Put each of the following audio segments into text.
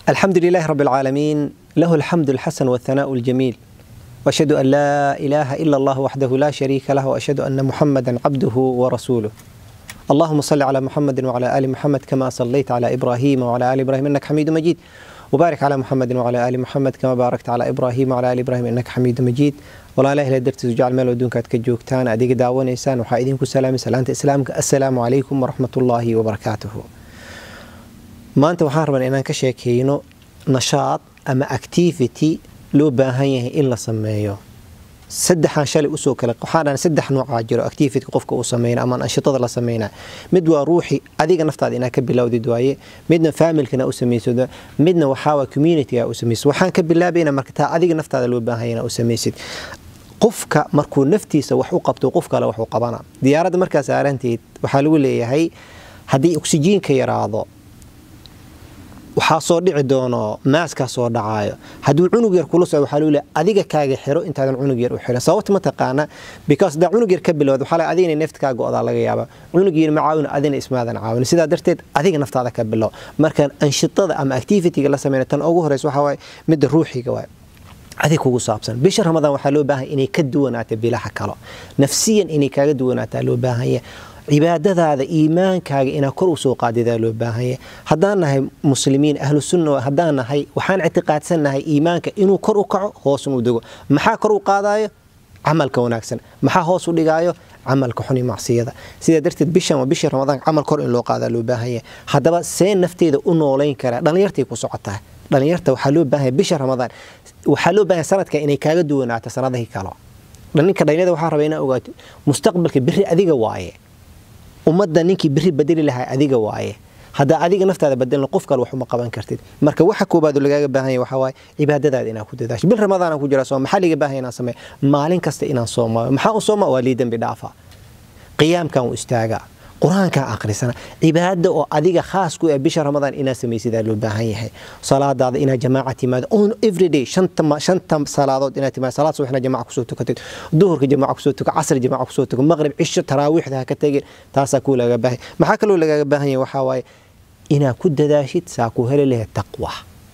الحمد لله رب العالمين له الحمد الحسن والثناء الجميل واشهد ان لا اله الا الله وحده لا شريك له واشهد ان محمدا عبده ورسوله اللهم صل على محمد وعلى ال محمد كما صليت على ابراهيم وعلى ال ابراهيم انك حميد مجيد وبارك على محمد وعلى ال محمد كما باركت على ابراهيم وعلى ال ابراهيم انك حميد مجيد ولا اله الا درتي جعل مال ودونك ka joogtaan adiga daawanaysaan waxaa idinku salaamay salaanta islaamka assalaamu calaykum waraxmatullaahi wabarakaatuhu maanta waxaan rabaa inaan ka sheekeyno nashaad ama activity loo baahan yahay in la sameeyo saddexaan shalay usoo kale waxaan dhahan saddex noocaa jiro activity qofka uu sameyna ama anshitada la sameynaa mid waa ruuxi adiga naftaada inaad ka bilowdid waaye midna familkana u samaysad midna waxaa communityga u samaysid waxaan ka bilaabayna marka taa adiga naftaada loo baahan yahay u samaysid qofka markuu naftiisa wax u qabto qof kale waxuu qabana diyaaradda markaa saaranteed waxaa lagu leeyahay haddii oksijiinka yaraado waxaa soo dhici doono maaskaa soo dhacaayo hadduu cunug yar kula socdo waxaa lole adiga kaaga xiro intaadan cunug yar u xirin sababta ma taqaana because hadaa cunug yar ka bilowda waxaa laga adigna neefta kaa go-daa laga yaaba cunug yar ma caawin adina ismaadan caawin sidaa darteed adiga naftaada ka bilow marka anshitada ama activityga la sameyna tan ugu horeysa waxaa waaye midda ruuxiga waaye adig kugu saabsan bisha ramadaan waxaa loo baahan inay ka duwanaato bilaha kalo nafsiyan inay kaaga duwanaataa loo baahanya cibaadadaada iimaankaaga inaa kor usoo qaadidaa loo baahanya haddaan nahay muslimiin ahlu sunna haddaan nahay waxaan ictiqaadsannahay iimaanka inuu kor u kaco hoosun u dego maxaa kor u qaadayo camalka wanaagsan maxaa hoos u dhigaayo camalka xuni macsiyada sidaa darteed bishan waa bishii ramadaan camal kor in loo qaadaa loo baahanya haddaba see nafteeda u noolayn karaa dhallinyartay ku socotaa dhallinyarta waxaa loo baahanya bisha ramadaan waxaa loo baahanya sanadka inay kaaga duwanaato sanadihii kalo ninka dhalinyarada waxaa raba inaa ogaato mustaqbalka biri adiga waaye ummadda ninkii biri bedeli lahaa adiga waaye haddaa adiga naftaada bedelna qof kale wax uma qaban kartid marka waxa koobaad lagaaga baahan yahay waxaa waaye cibaadadaada inaa ku dadaasho bil ramadaan ku jira sooma maxaa liga baahan inaan sameeyo maalin kasta inaan soomaayo maxaa u sooma waa lii dembi dhaafa qiyaamkan u istaagaa qur-aankaa akhrisana cibaada oo adiga khaas ku ah bisha ramadaan inaad samaysidaa loo baahan yahay salaadaada inaad jamaaca timaado on everyday shanta salaadood inaad timaado salaad subaxna jamaaca kusoo tukatid duhurka jamaaca kusoo tuka casr jamaaca kusoo tuka maqrib cisho taraawiixda ha ka tegin taasaa kuu lagaga baahan maxaa kaloo lagaaga baahan yahay waxaa waaye inaad ku dadaashid saa ku heli lahayd taqwa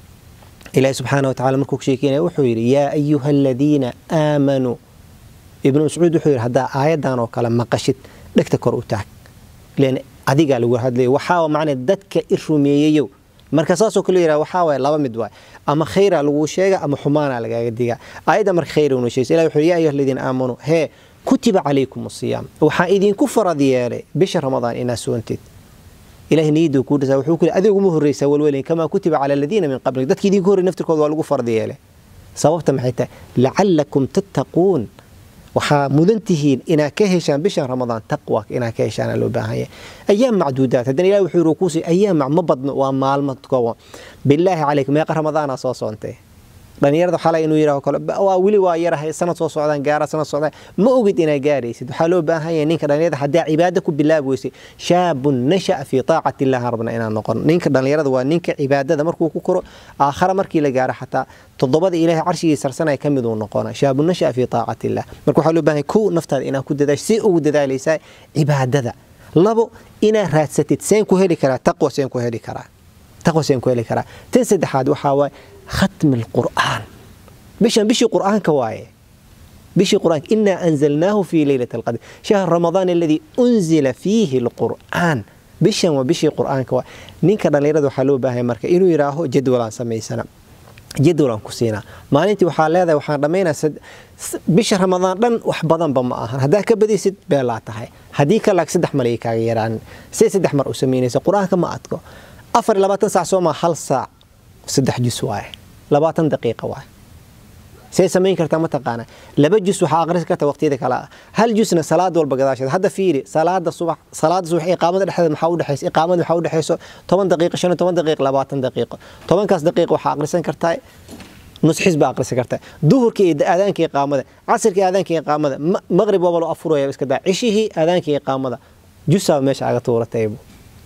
ilaahi subxaana watacaala markuu sheekeynaya wuxuu yidhi yaa ayuha aladiina aamanuu ibnu mascuud wuxuu yidhi haddaa aayadan oo kale maqashid dhegta kor u taag len adigaa lagu hadlay waxaa macnaa dadka i rumeeyeyow marka saasoo kale yidhaha waxaa waye laba mid waay ama khayra laguu sheega ama xumaana lagaaga digaa aayadda marka khayra una sheegsa ilah wuxuu ya ayuha aladiina aamanuu hee kutiba calaykum asiyaam waxaa idinku farad yeelay bisha ramadaan inaa soontid ilahay niyaduu kuu dhisa wuxuu ku adiga uma horreysaa walwelin kamaa kutiba cala aladiina min qablik dadki idinku horrey naftirkooda waa lagu farad yeelay sababta maxay tahay lacalakum tattaquun waxaa mudan tihiin inaad ka heshaan bishan ramadaan taqwa inaad ka heshaan loo baahanya ayaam macduudaat haddana ilahi wuxuu yiri kuusi ayaam ma badno waa maalmo kooban bilaahi calaykum meeqa ramadaana soo soontay dhalinyarada xalay inuu yidhaho kale waa weli waa yarahay sanad soo socdaan gaara sanad socdaan ma ogid inaad gaaraysid waxaa loo baahan yahay ninka dhalinyarada haddaa cibaado ku bilaabi weysay shaabun nasha'a fii taacati illahi rabna inaan noqon ninka dhalinyarada waa ninka cibaadada markuu ku koro aakhara markii la gaaro xataa toddobada ilaahay carshigii sarsanaya ka mid uu noqona shaabun nasha'a fii taacati illah marka waxaa loo baahan yahay kow naftaada inaad ku dadaasho si ugu dadaalaysaa cibaadada labo inaad raadsatid seen ku heli karaa taqwa seen ku heli karaa taqwa seen ku heli karaa tan saddexaad waxaa waaye ختم القرآن بشان بشي قرآن كواي بشي قرآن إنا أنزلناه في ليلة القدر شهر رمضان الذي أنزل فيه القرآن بشان وبشي قرآن كواي نين كان ليرد حلو باهي مركا إنو يراهو جدولا سمي سنة جدولا كسينا ما ننتي وحال هذا وحال رمينا سد بشهر رمضان دن وحبضان بما أهان هذا كبدي سد بيلا تهي هديك لك سدح مليكا يران سي سدح مر أسميني قرآن كما أتكو أفر لباتن ساعة سوما هل ساعة saddex jus waaye labaatan daqiiqa waaye see samayn kartaa ma taqaana laba jus waxaa aqrisi karta waqtiyada kale ah hal jusna salaad walba gadaasheed hadda fiiri salaada subax salaada subax iqaamada dhexdeeda maxaa u dhexaysa iqaamada waxaa u dhexayso toban daqiiqo shan iyo toban daqiiq labaatan daqiiqo tobankaas daqiiq waxaa aqrisan kartaa nus xis baa aqrisan kartaa duhurka iyo aadaanka iqaamada casirka iyo aadaanka iqaamada maqrib waaba loo afuraya iska daa cishihii aadaanka iqaamada jusaa meesha aga tuurataybu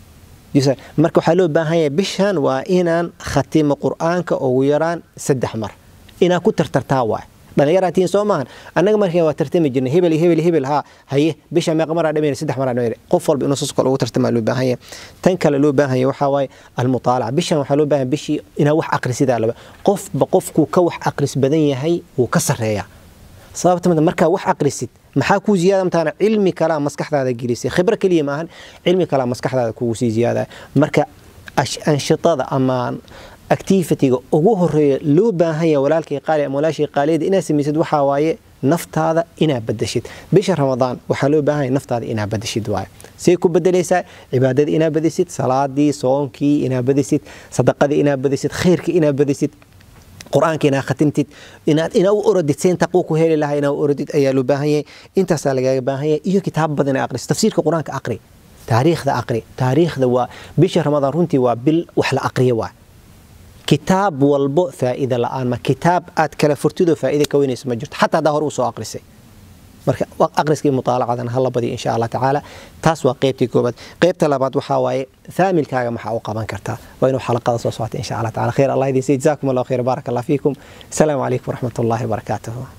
marka waxaa loo baahan yahay bishan waa inaan khatimo qur-aanka ugu yaraan saddex mar inaa ku tartartaa waay dhallinyaraatiin soo maahan annaga markii waa tartami jirnay hebel iyo hebel iyo hebel haa haye bisha meeqa maraa dhamayna saddex maraa dhamayna qof walba inuu sas kale ugu tartamaa loo baahan yahay tan kale loo baahan yahay waxaa waaye almutaalaca bishan waxaa loo baahan bishii inaa wax aqrisidaa laba qofba qofkuu ka wax aqris badan yahay wuu ka sarreeyaa sababta mid markaa wax aqrisid maxaa kuu ziyaada mataana cilmi kalaa maskaxdaada gelisay khibro keliya maahan cilmi kalaa maskaxdaada kugu sii ziyaadaya marka anshitada ama activitiga ugu horeeya loo baahan yahay walaalkay qaali ama walaashay qaaliyada inaad samaysid waxaa waaye naftaada inaad badashid bisha ramadaan waxaa loo baahan yahay naftaada inaad badashid waaye say ku bedelaysaa cibaadada inaad badisid salaadii soonkii inaad badisid sadaqadii inaad badisid khayrkii inaad badisid qur-aanka inaad khatimtid inaad inaa u orodid seen taqwo ku heli lahaa inaa u orodid ayaa loo baahan yahay intaasaa lagaaga baahan yahay iyo kitaab badan inaad aqrisid tafsiirka qur-aanka aqri taariikhda aqri taariikhda waa bisha ramadaan runtii waa bil wax la aqriyo waa kitaab walbo faa'iida la'aan ma kitaab aad kala furtidoo faa'iida ka weynayso ma jirto xataa haddaa hore u soo aqrisay marka aqriskii mutaalacadan hala badiyo insha allah tacaala taas waa qeybtii koobaad qeybta labaad waxaa waaye faamilkaaga maxaa u qaban kartaa waa inuu xalaqada soo socota insha allah taala khayr allah idin say jazaakum allah khayr baarak allah fiikum asalaamu calaykum waraxmat ullahi wabarakaatuhu